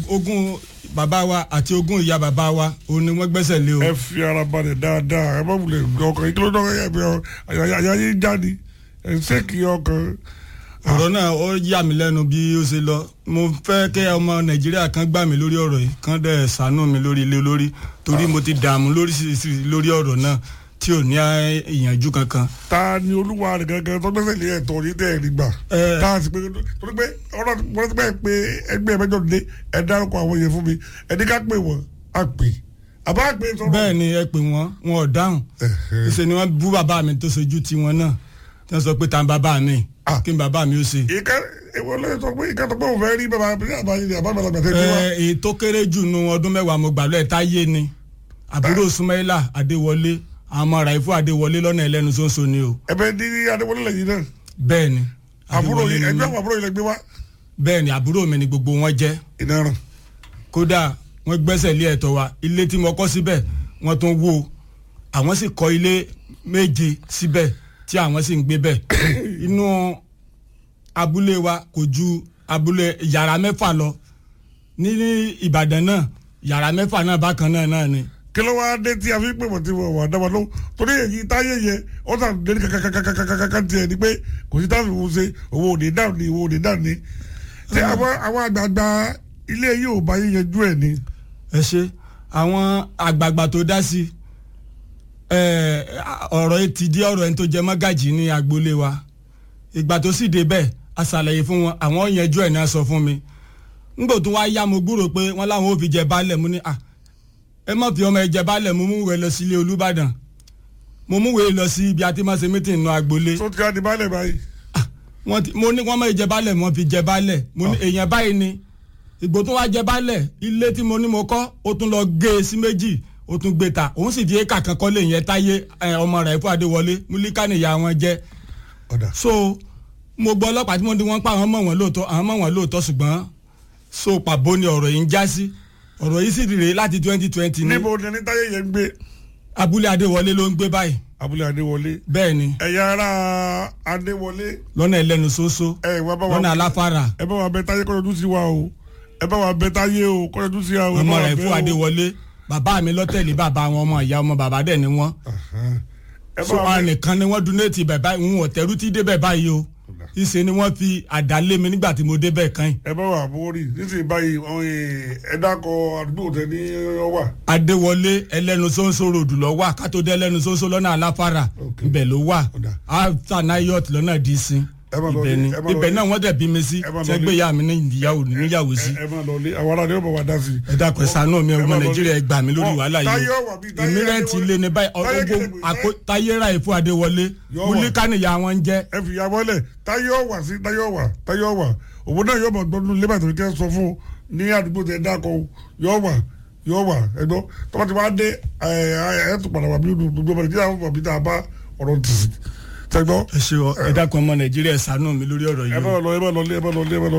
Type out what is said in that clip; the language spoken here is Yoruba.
ogún bàbá wa àti ogún ìyá bàbá wa òun ni wọ́n gbẹ́sẹ̀ lé o. ẹ fi ara balẹ̀ dáadáa ẹ má wulẹ̀ ọkàn yìí kí ló dọ́kọ̀ yẹ bí àyà yín jáde ẹ ṣé kí ọkàn. ọ̀rọ̀ náà ó yà mí lẹ́nu bí ó ṣe lọ mo fẹ́ kí ọmọ nàìjíríà kan gbà mí lórí ọ̀rọ̀ yìí kan dẹ̀ ṣàánú mi lórí ilé lórí torí mo ti dààmú lóríṣiríṣi lórí ọ̀rọ̀ náà tí ò ní ìyànjú kankan. ta ni olúwa rẹ̀ gangan tó gbẹ́sẹ̀ lé ẹ̀tọ́ yìí tẹ̀ ẹ̀ nígbà. Ẹ. tá a sì pé torí pé ọ̀rọ̀ wọ́n ti bẹ́ẹ̀ pé ẹgbẹ́ mẹ́jọ dé ẹ dárúkọ àwọn yẹn fún mi ẹni ká pè wọ́n á pè àbá pè sọ̀rọ̀. bẹ́ẹ̀ ni ẹ pè wọ́n wọn ò dáhùn Ẹ̀hẹ̀. ṣe ni wọ́n bú bàbá mi tó sojú tiwọn náà tí wọ́n sọ pé ta ni bàbá mi Ah. kí ni bàbá mi ó ṣe. ìka ìwọ ló sọ pé ìka tó pé òun fẹ́ rí bàbá àbáyé àbá àgbàlagbà tẹ́ ti wá. Ẹ, èyí tó kéré jù nu ọdún mẹ́wàá mo gbàlọ́ ẹ̀ táyé ni àbúrò Sumaila Adéwọlé àmọ́ Ràìfù Adéwọlé lọ́nà ẹlẹ́nu ṣoṣo ni o ẹbẹ ní adéwọlé lẹ́yìn náà bẹ́ẹ̀ ni àbúrò Adéwọlé yìí ni ẹgbẹ́ mí. àwọn àbúrò yìí lẹ gbé wá. bẹ́ẹ̀ ni àbúrò mi ni gbogbo wọn jẹ́ ìdáràn kódà wọ́n gbẹ́sẹ̀ lé ẹ̀tọ́ wa ilé tí mo kọ́ síbẹ̀ wọ́n tún wó àwọn sì kọ́ ilé méje síbẹ̀ tí àwọn sì ń gbé bẹ̀ inú abúlé wa kò ju abúlé yàrá mẹ́fà lọ ní Ìbàdàn náà yàrá mẹ́fà náà bákan náà náà ni kí ló wá dé tí a fi pè wọ́n tí wọ́n wà dábàá lọ́wọ́ torí èyí táyé yẹ ó sàn dé kàkàkàkàkàkà tiẹ̀ ni pé kò sí táwọn ìwọ̀n ṣe owó òde dáhùn ni owó òde dáhùn ni. ṣé àwọn àwọn àgbààgbà ilé yìí ò bá yín yanjú ẹ̀ ni. ẹ ṣe àwọn àgbààgbà tó dá sí ẹ, ọ̀rọ̀ yìí ti di ọ̀rọ̀ ẹni tó jẹ mọ́gàjì ní agboolé wa ìgbà tó sì dé bẹ́ẹ̀ a ṣàlàyé fún wọn àwọn yanjú ẹ̀ náà sọ fún mi ngbò tó wá yá mo gbúrò pé wọ́n láwọn ò fi jẹ baálẹ̀ mu ní à ẹ má fi ọmọ ẹ jẹ baálẹ̀ mo mú wẹ̀ lọ sí ilé Olúbàdàn mo mú wẹ̀ lọ sí ibi àti máa ṣe mítìn nù agboolé tó ti ká di baálẹ̀ báyìí. wọ́n ti mo ní wọ́n máa jẹ baálẹ̀ wọ́n fi jẹ baálẹ̀ mo ní èèyàn báyìí ni ìgbò tó wá jẹ baálẹ̀ ilé tí mo ní mo kọ́ ó tún lọ gé e sí méjì ó tún gbé ta òun sì di éka kan kọ́lé yẹn táyé ẹ, ọmọ rẹ̀ fún Adéwọlé múlíkà nìyá wọn jẹ́ ọ̀dà so mo gbọ́ ọlọ́pàá tí wọ́n di wọ́n pa àwọn mọ̀ wọ́n lóòótọ́ àwọn mọ̀ wọ́n lóòótọ́ ṣùgbọ́n so pàbó ni ọ̀rọ̀ yìí ń já sí ọ̀rọ̀ yìí sì rèé láti twenty twenty ní níbo ni ẹni táyé yẹn ń gbé abúlé Adéwọlé ló ń gbé báyìí abúlé adéwọlé bẹ́ẹ̀ ni ẹ̀yà ara adéwọlé lọ́nà ẹlẹ́nu ṣoṣo ẹ̀ wá bá wa lọ́nà aláfàrà ẹ bá wa bẹ táyé kọ́yọ̀dú sí wa o ẹ bá wa bẹ táyé o kọ́yọ̀dú sí wa o. ẹ ọmọ bá wa rẹ̀ bẹ fún o. Adéwọlé bàbá mi lọ́tẹ̀lé bàbá àwọn ọmọ ìyá ọmọ bàbá dẹ̀ ni wọ́n Ahan. ẹ so bá wa àwọn bẹ nìkan ni wọ́n donate bẹ̀ báyìí ń wọ̀ tẹ́rù tí débẹ̀ báyìí o ìṣe ni wọ́n fi àdá lé mi nígbà tí mo débẹ̀ kan yìí ẹ bá wa àbúrò nísìnyí báyìí àwọn ẹ dákọ àdúgbò tẹ ní ọwà. Adéwọlé ẹlẹ́nu sọ́nsọ́ ròdù lọ wà kátó dé ẹlẹ́nu sọ́nsọ́ lọ́nà aláfàrà Ok. ibẹ̀ ló wà Ọ̀dà. after nayot lọ́nà dísìn Ẹ máa lọ ibẹ̀ ní- ni ẹ máa lọ ibẹ̀ ní- náà wọ́n dẹ̀ bí mi sí ẹ máa lọ ní- sẹ́gbẹ́ ìyá mi ní ìyàwó níyàwó sí ẹ máa lọ lé àwọn ará ni ó bá wa dá sí i. ẹ dákun ẹ ṣàánú mi Ẹ ọmọ máa lọ ní- Nàìjíríà ẹ gbà mí lórí Wọ́n- wàhálà táyé yìí ọ̀wà bíi táyé ìmírẹ́ǹtì Adéwọlé. lé ní báyìí Táyé ọgbó kìlẹ̀ pé táyé- táyé ra ìfún Adéwọlé Yọ wà. múlíkà nìyá wọn ń jẹ́ ẹ fi ya mọ́lẹ̀ táyé ọ̀wà sí táyé ọ̀wà táyé ọ̀wà òun náà yóò mọ̀ gbọ́dún lébà tó kẹ́ sọ fún un ní àdúgbò tẹ dákọ̀ yọ wà yọ wà ẹgbọ́ tọ́ba ti wá dé ẹ ẹ ẹ tó padà wà bí gbogbo ọmọ nàìjíríà wọn bí tá a bá ọ̀rọ̀ tì sí tẹgbọ́ ẹ ṣe ọ ẹ dákun ọmọ Nàìjíríà ẹ ṣàánú mi lórí ọ̀rọ̀ ẹ yìí bá o. lọ ẹ bá lọ lé ẹ bá lọ lé ẹ bá lọ